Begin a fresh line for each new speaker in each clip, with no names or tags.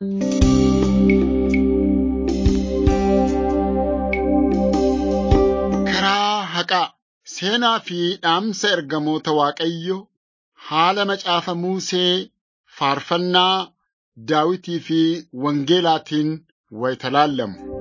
Karaa haqaa seenaa fi dhaamsa ergamoota Waaqayyoo haala macaafa Musee faarfannaa Daawitii fi Wangeelaatiin wayita laallamu.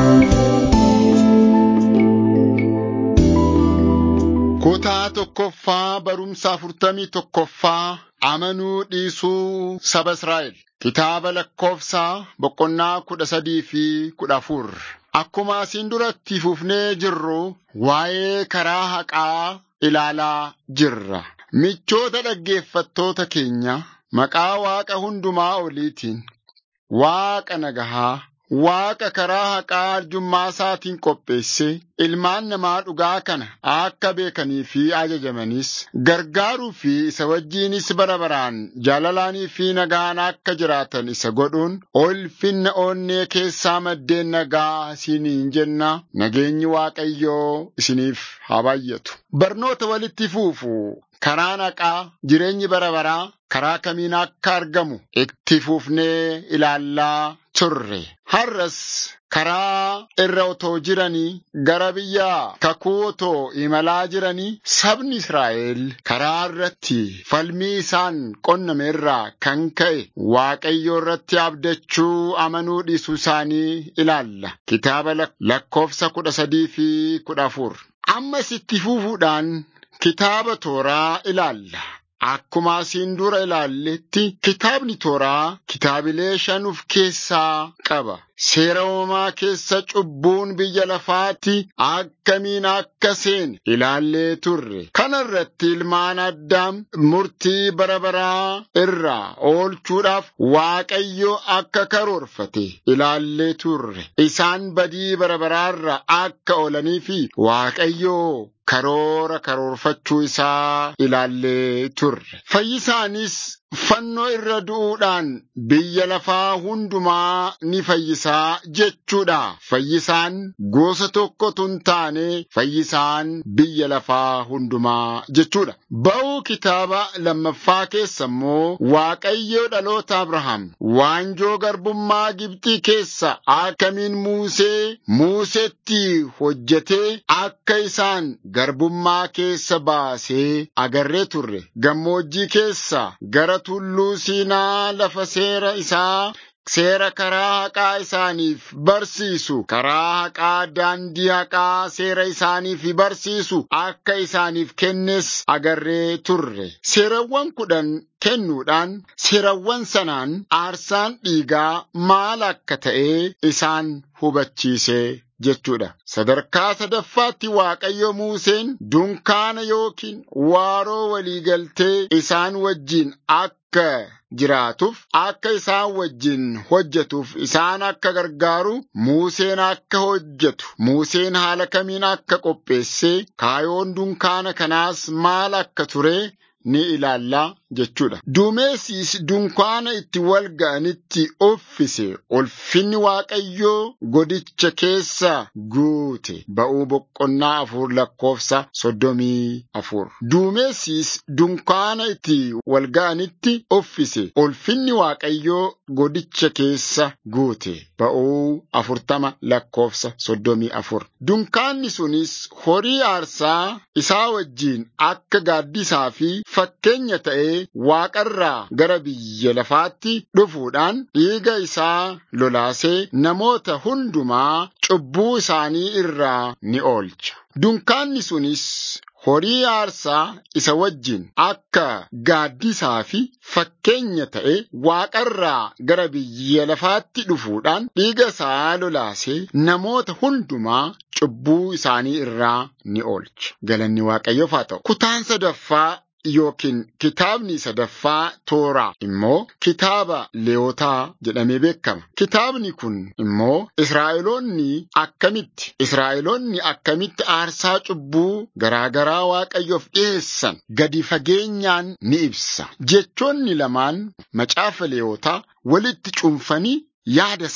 Kutaa tokkoffaa barumsa afurtamii tokkoffaa amanuu dhiisuu saba Israa'el. Kitaaba lakkoofsaa boqonnaa kudha sadii fi kudha afur. Akkuma asiin duratti fufnee jirru waa'ee karaa haqaa ilaalaa jirra. Michoota dhaggeeffattoota keenya maqaa Waaqa hundumaa oliitiin Waaqa nagahaa Waaqa karaa haqaa arjummaa isaatiin qopheesse ilmaan namaa dhugaa kana akka beekanii fi ajajamanis gargaaruu fi isa wajjiinis bara baraan jaalalaanii fi nagaan akka jiraatan isa godhuun ulfinna onnee keessaa maddeen nagaa isiniin jenna nageenyi Waaqayyoo isiniif haa baay'atu. Barnoota walitti fuufu karaan haqaa jireenyi bara baraa karaa kamiin akka argamu itti fuufnee ilaallaa turre. Har'as karaa irra otoo jiranii gara biyya kakuu otoo imalaa jiranii sabni Israa'el karaa irratti falmii isaan qonname irraa kan ka'e Waaqayyo irratti abdachuu amanuu dhiisuu isaanii ilaalla. Kitaaba lakkoofsa kudha sadii fi kudha afur. Ammas itti fufuudhaan kitaaba tooraa ilaalla. Akkuma asiin dura ilaalletti kitaabni tooraa kitaabilee shan of keessaa qaba. Seera uumamaa keessa cubbuun biyya lafaatti akkamiin akka seene ilaallee turre. Kana irratti ilmaan addaam murtii bara baraa irraa oolchuudhaaf Waaqayyo akka karoorfate ilaallee turre. Isaan badii bara baraarraa akka oolanii fi Waaqayyo karoora karoorfachuu isaa ilaallee turre. Fayyisaanis fannoo irra du'uudhaan biyya lafaa hundumaa ni fayyisaa jechuudha. Fayyisaan gosa tokkotu hin taane fayyisaan biyya lafaa hundumaa jechuudha. Ba'uu kitaaba lammaffaa keessa immoo Waaqayyo dhaloota Abrahaam waanjoo garbummaa Gibxii keessa akkamiin Muusee Muusetti hojjetee akka isaan garbummaa keessa baasee agarree turre. Gammoojjii keessa gara tulluu Siinaa lafa seera isaa seera karaa haqaa isaaniif barsiisu karaa haqaa daandii haqaa seera isaaniif barsiisu akka isaaniif kennes agarree turre. Seerawwan kudhan kennuudhaan seerawwan sanaan aarsaan dhiigaa maal akka ta'e isaan hubachiise. jechuudha. Sadarkaa sadaffaatti Waaqayyo Museen dunkaana yookiin waaroo waliigaltee isaan wajjin akka jiraatuuf akka isaan wajjin hojjetuuf isaan akka gargaaru Museen akka hojjetu Museen haala kamiin akka qopheessee kaayoon dunkaana kanaas maal akka ture ni ilaallaa jechuudha. Duumessis dunkaana itti wal ga'anitti uffise ulfinni Waaqayyoo godicha keessa guute ba'uu boqonnaa afur lakkoofsa soddomii afur. Duumessis dunkaana itti wal ga'anitti uffise ulfinni Waaqayyoo godicha keessa guute ba'uu afurtama lakkoofsa soddomii afur. Dunkaanni sunis horii aarsaa isaa wajjiin akka gaaddisaa fi fakkeenya ta'ee waaqarraa gara biyya lafaatti dhufuudhaan dhiiga isaa lolaasee namoota hundumaa cubbuu isaanii irraa ni oolcha. Dunkaanni sunis horii aarsaa isa wajjin akka gaaddisaa fi fakkeenya ta'e waaqarraa gara biyya lafaatti dhufuudhaan dhiiga isaa lolaasee namoota hundumaa cubbuu isaanii irraa ni oolcha. Galanni Waaqayyoof haa ta'u. Kutaan sadaffaa yookiin kitaabni sadaffaa tooraa immoo kitaaba leewotaa jedhamee beekama. Kitaabni kun immoo Israa'eloonni akkamitti Israa'eloonni akkamitti aarsaa cubbuu garaagaraa Waaqayyoof dhiyeessan gadi fageenyaan ni ibsa. Jechoonni lamaan macaafa leewotaa walitti cunfanii yaada isaa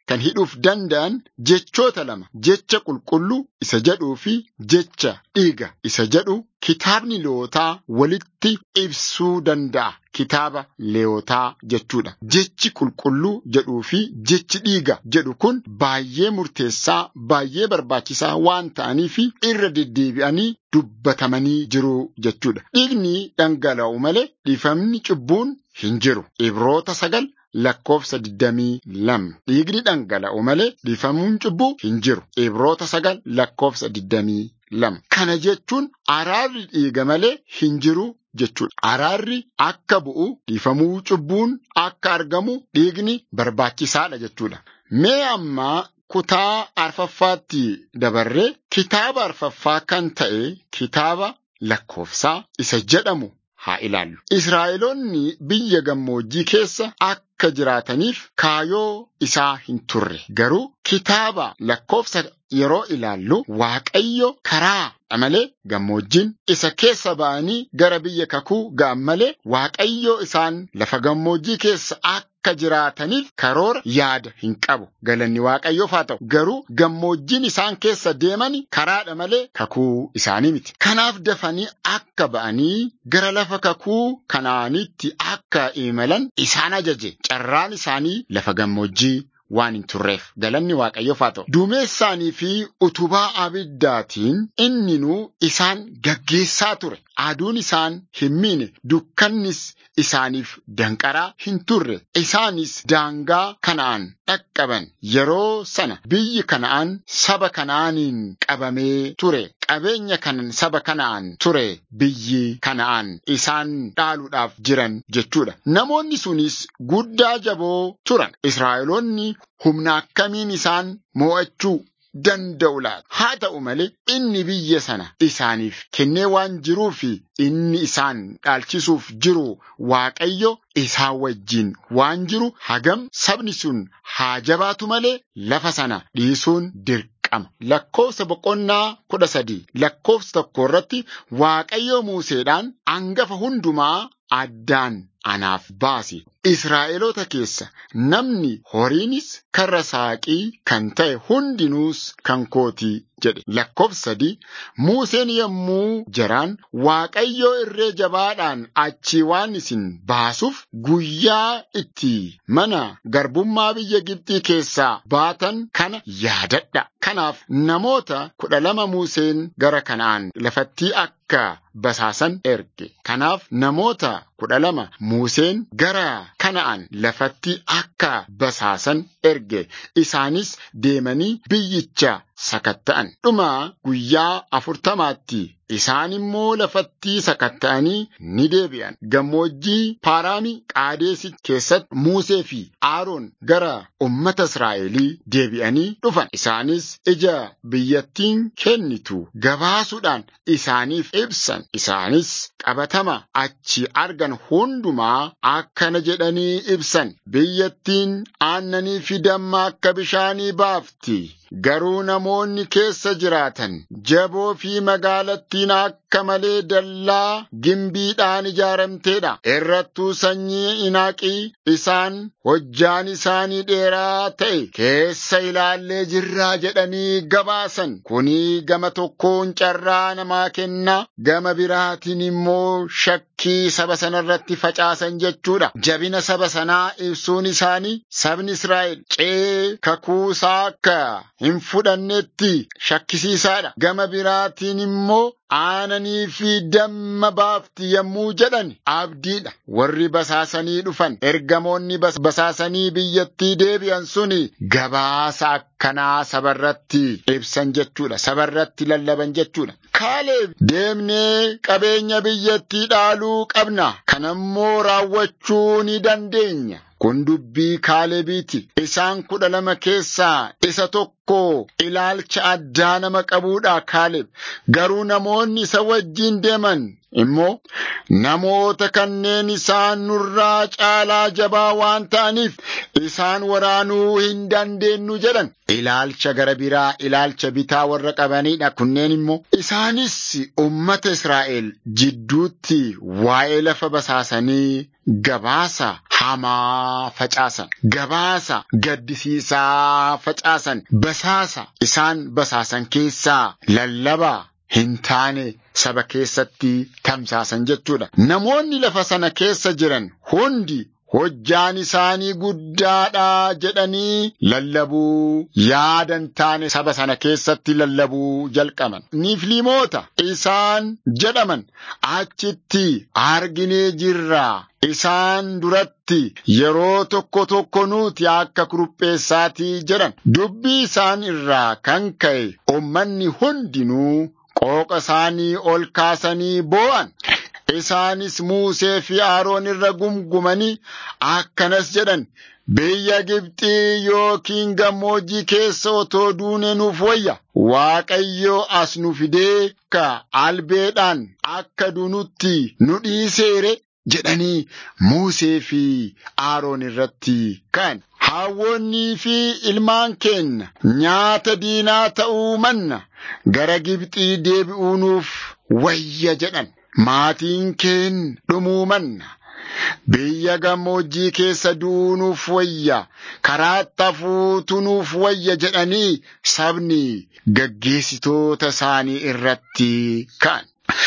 kan hidhuuf danda'an jechoota lama jecha qulqulluu isa jedhuu fi jecha dhiiga isa jedhu kitaabni leewotaa walitti ibsuu danda'a. Kitaaba leewotaa jechuudha. Jechi qulqulluu jedhuu fi jechi dhiiga jedhu kun baay'ee murteessaa baay'ee barbaachisaa waan ta'aniif irra deddeebi'anii dubbatamanii jiru jechuudha. Dhiigni dhangala'u malee dhiifamni cubbuun hin jiru. Ibroota sagal lakkoofsa digdamii lama. Dhiigni dhangala'u malee dhiifamuun cubbuu hin jiru. Ibroota sagal lakkoofsa digdamii lama. Kana jechuun araarri dhiiga malee hin jiru jechuudha. Araarri akka bu'u dhiifamuu cubbuun akka argamu dhiigni barbaachisaadha jechuudha. Mee ammaa kutaa arfaffaatti dabarree kitaaba arfaffaa kan ta'e kitaaba lakkoofsaa isa jedhamu haa ilaallu. Israa'eloonni biyya gammoojjii keessa akka jiraataniif kaayoo isaa hin turre. Garuu kitaaba lakkoofsa yeroo ilaallu Waaqayyo karaa malee gammoojjiin isa keessa ba'anii gara biyya kakuu ga'an malee Waaqayyo isaan lafa gammoojjii keessa akka jiraataniif karoora yaada hin qabu. Galanni Waaqayyoof haa ta'u. Garuu gammoojjiin isaan keessa deeman karaadha malee kakuu isaanii miti. Kanaaf dafanii akka ba'anii gara lafa kakuu kanaanitti akka imalan isaan ajaje. Carraan isaanii lafa gammoojjii waan hin turreef galanni waaqayyoof haa ta'u. Duumessaanii fi utubaa abiddaatiin inninuu isaan gaggeessaa ture. Aduun isaan hin miine dukkannis isaaniif danqaraa hin turre. Isaanis daangaa kana'aan dhaqqaban. Yeroo sana biyyi kana'aan saba kana'aaniin qabamee ture. Qabeenya kanan saba kana'aan ture biyyi kana'aan isaan dhaaluudhaaf jiran jechuudha. Namoonni sunis guddaa jaboo turan. Israa'eloonni humna akkamiin isaan mo'achuu danda'u laata? Haa ta'u malee inni biyya sana isaaniif kennee waan jiruuf inni isaan dhaalchisuuf jiru Waaqayyo isaan wajjin waan jiru hagam sabni sun haa jabaatu malee lafa sana dhiisuun dirqama. Lakkoofsa boqonnaa kudha sadii lakkoofsa tokko irratti Waaqayyo Museedhaan hangafa hundumaa addaan anaaf baasi. Israa'eloota keessa namni horiinis karra saaqii kan ta'e hundinuus kan kootii jedhe. Lakkoofsa sadii Museen yommuu jaraan Waaqayyoo irree jabaadhaan achii waan isin baasuuf guyyaa itti mana garbummaa biyya Gibxii keessaa baatan kana yaadadha. Kanaaf namoota kudha lama Museen gara kanaan lafattii akka basaasan erge. Kanaaf namoota kudha lama Museen gara kana'aan lafatti akka basaasan erge. Isaanis deemanii biyyicha sakatta'an. Dhuma guyyaa afurtamaatti isaan immoo lafatti sakatta'anii ni deebi'an. Gammoojjii Paaraami Qaadeesi keessatti Musee fi Aaroon gara ummata Israa'elii deebi'anii dhufan. Isaanis ija biyyattiin kennitu gabaasuudhaan isaaniif ibsan. Isaanis qabatama achi argan hundumaa akkana jedhanii ibsan. Biyyattiin aannanii fi damma akka bishaanii baafti. Garuu namoonni keessa jiraatan jaboo fi magaalattiin akka malee dallaa gimbiidhaan ijaaramteedha. Irrattuu sanyii inaaqii isaan hojjaan isaanii dheeraa ta'e keessa ilaallee jirraa jedhanii gabaasan. Kuni gama tokkoon carraa namaa kenna, gama biraatiin immoo shakkii saba sanarratti facaasan jechuudha. Jabina saba sanaa ibsuun isaanii sabni Israa'el cee kakuusaa akka hin fudhannetti shakkisiisaadha. Gama biraatiin immoo aananii fi damma baafti yommuu jedhan abdiidha. Warri basaasanii dhufan ergamoonni basaasanii biyyattii deebi'an suni gabaasa akkanaa sabarratti ibsan jechuudha. Sabarratti lallaban jechuudha. Kaaleeb deemnee qabeenya biyyattii dhaaluu qabna. Kanammoo raawwachuu ni dandeenya. Kun dubbii Kaalebiiti. Isaan kudha lama keessaa isa tokko ilaalcha addaa nama qabuudha Kaaleb. Garuu namoonni isa wajjin deeman immoo namoota kanneen isaan nurraa caalaa jabaa waan ta'aniif isaan waraanuu hin dandeenyu jedhan. Ilaalcha gara biraa ilaalcha bitaa warra qabanidha kunneen immoo isaanis ummata Israa'el jidduutti waa'ee lafa basaasanii gabaasa hamaa facaasan gabaasa gaddisiisaa facaasan basaasa isaan basaasan keessaa lallabaa hin taane saba keessatti tamsaasan jechuudha. Namoonni lafa sana keessa jiran hundi hojjaan isaanii guddaadha jedhanii lallabuu yaadan taane saba sana keessatti lallabuu jalqaban. Niifliimoota isaan jedhaman achitti arginee jirraa. Isaan duratti yeroo tokko tokko nuti akka kurupheessaatii jedhan dubbii isaan irraa kan ka'e ummanni hundinuu qooqa isaanii ol kaasanii boo'an. Isaanis Muusee fi Aroon irra gumgumanii akkanas jedhan biyya Gibxii yookiin gammoojjii keessa otoo duune nuuf wayya. Waaqayyo as nu fidee ka albeedhaan akka duunutti nu dhiiseere jedhanii Muusee fi Aroon irratti ka'an. Hawwoonnii fi ilmaan keenya nyaata diinaa ta'uu manna gara Gibxii deebi'uu nuuf wayya jedhan. Maatiin keen dhumuu manna. Biyya gammoojjii keessa duunuuf wayya karaatti hafuutu nuuf wayya jedhanii sabni gaggeessitoota isaanii irratti ka'an.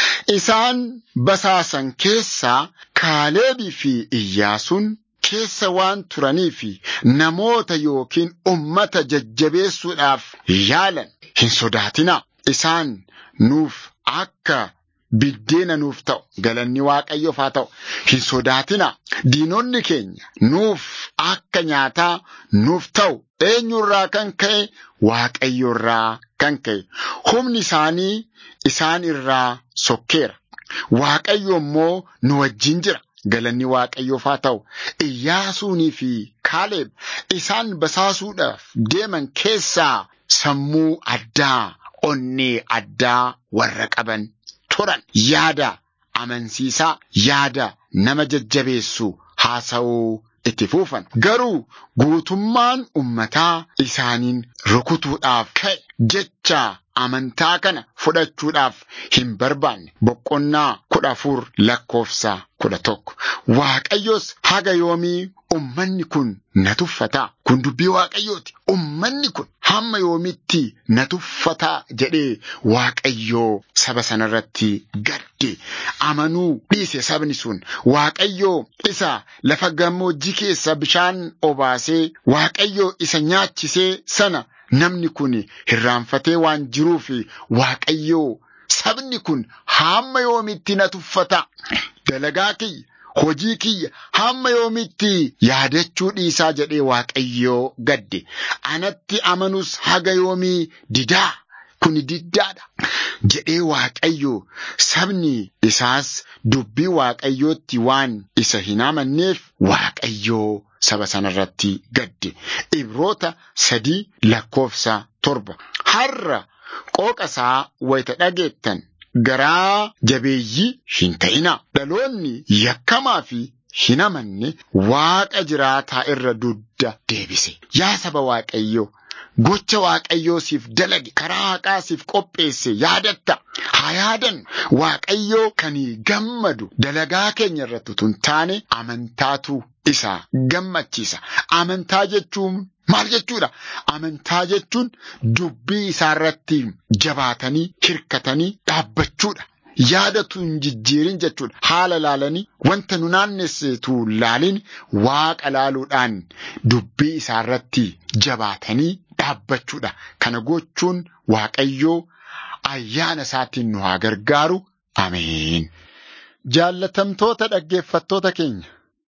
Isaan basaasan keessaa Kaaleebii fi Iyyaasuun keessa waan turanii fi namoota yookiin ummata jajjabeessuudhaaf yaalan hin sodaatinaa. Isaan nuuf akka biddeena nuuf ta'u galanni waaqayyoof haa ta'u hin sodaatinaa. Diinonni keenya nuuf akka nyaataa nuuf ta'u eenyurraa kan ka'e waaqayyoorraa kan ka'e humni isaanii isaan irraa sokkeera. Waaqayyo immoo nu wajjin jira. Galanni waaqayyoof haa ta'u Iyyaasuunii fi Kaaleeb isaan basaasuudhaaf deeman keessaa sammuu addaa onnee addaa warra qaban turan yaada amansiisaa yaada nama jajjabeessu haasa'uu itti fuufan garuu guutummaan ummataa isaaniin rukutuudhaaf ka'e jecha amantaa kana fudhachuudhaaf hin barbaanne boqonnaa kudha afur lakkoofsa kudha tokko waaqayyos haga yoomii ummanni kun na tuffataa kun dubbii waaqayyooti ummanni kun hamma yoomitti na tuffataa jedhee waaqayyoo saba sanarratti gadde amanuu dhiise sabni sun waaqayyoo isa lafa gammoojjii keessa bishaan obaasee waaqayyoo isa nyaachisee sana namni kun hirraanfatee waan jiruuf waaqayyoo sabni kun hamma yoomitti na tuffata dalagaa kiyya hojii kiyya hamma yoomitti yaadachuu dhiisaa jedhee waaqayyoo gadde anatti amanus haga yoomii didaa kun diddaadha jedhee waaqayyo sabni isaas dubbii waaqayyootti waan isa hin amanneef waaqayyoo saba sanarratti gadde ibroota sadii lakkoofsa torba har'a qooqa isaa wayita dhageettan garaa jabeeyyii hin ta'inaa dhaloonni yakkamaa fi hin amanne waaqa jiraataa irra dudda deebise yaa saba waaqayyoo gocha waaqayyoo siif dalage karaa haqaa siif qopheesse yaadatta haa yaadan waaqayyoo kan gammadu dalagaa keenya irratti tun taane amantaatu isa gammachiisa amantaa jechuun maal jechuudha amantaa jechuun dubbii isaarratti jabaatanii hirkatanii dhaabbachuudha yaadatu hin jijjiirin jechuudha haala laalanii wanta nu naannessetu laalin waaqa laaluudhaan dubbii isaarratti jabaatanii dhaabbachuudha kana gochuun waaqayyoo ayyaana isaatiin nu haa gargaaru ameen. Jaallatamtoota dhaggeeffattoota keenya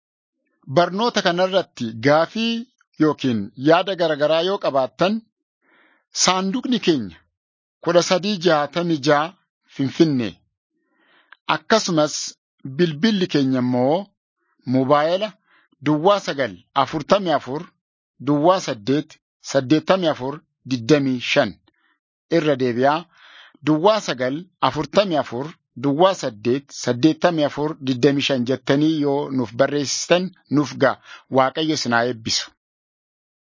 barnoota kanarratti gaafii yookiin yaada garaagaraa yoo qabaattan saanduqni keenya kudha sadii jaatamii ja'a finfinnee akkasumas bilbilli keenya immoo mobaayila duwwaa sagal afurtamii afur duwwaa saddeet saddeettamii afur digdamii shan irra deebi'aa duwwaa sagal afurtamii afur Duwwaa saddeet saddeettamii afur digdamii shan jettanii yoo nuuf barreessitan nuuf ga'a. Waaqayyo isin haa eebbisu.